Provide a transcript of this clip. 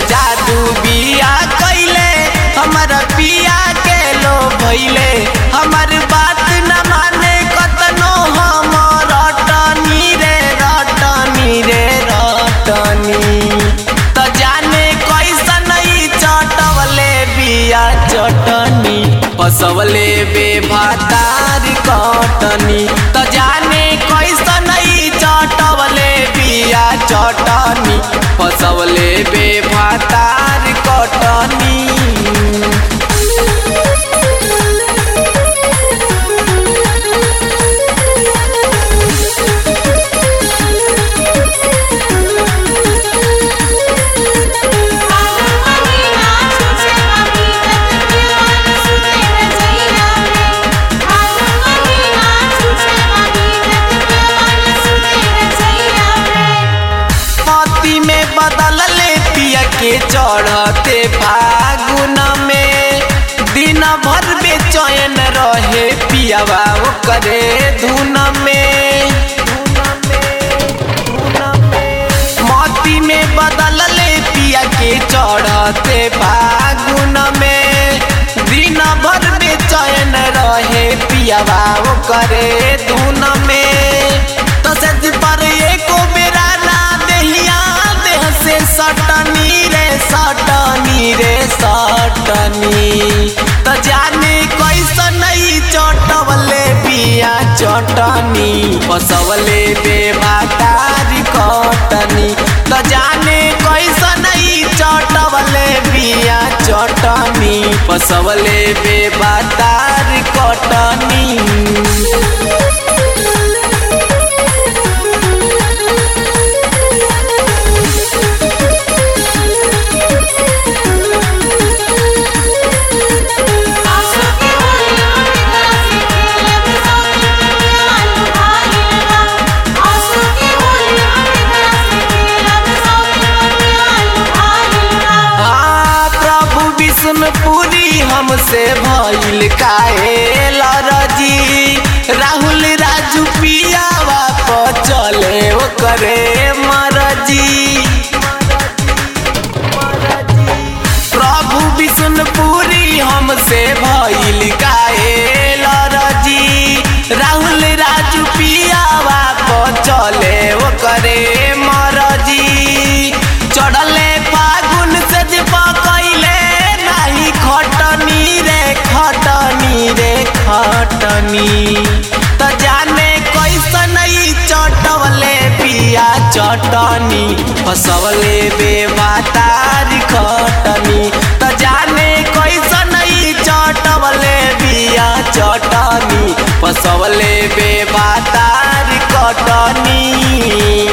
जादू बिया कैले हमर पिया के लो भैले हमर बात न माने कतनो हम रटनी रे रटनी रे रटनी त जाने कैसन ई चटवले बिया चटनी पसवले बे भातार कटनी त जाने कैसन ई चटवले बिया चटनी पसवले बे भातार कटनी पति में बदल ले पिया के चढ़ते फागुन में दिन भर बेचैन रहे पियावा करे धुन में मोती में बदल ले पिया के चढ़ते फागुन में दिन भर बेचैन रहे पियावा करे धुन में तो सच पर एको बेरा ना देहिया देह से सटनी रे सटनी रे सटनी तो जाने कैसन ई चटवले पिया चटनी पसवले बे भातारी कटनी तो जाने कैसन ई चटवले बिया चटनी पसवले बे भातारी कटनी हाँ प्रभु विष्णुपुरी हमसे भइल काहे लरजी राहुल राजू पियावा प चले ओकरे मरजी प्रभु विष्णुपुरी हमसे भइल काहे लरजी राहुल राजू पियावा प चले ओकरे मरजी चढ़ले फागुन से जे पकैले नाही खटनी रे खटनी रे खटनी त जाने कैसन ई चटवले पिया चटनी फसवले बे बातारी खटनी त जाने कैसन ई चटवले बिया चटनी फसवले बे बातारी कटनी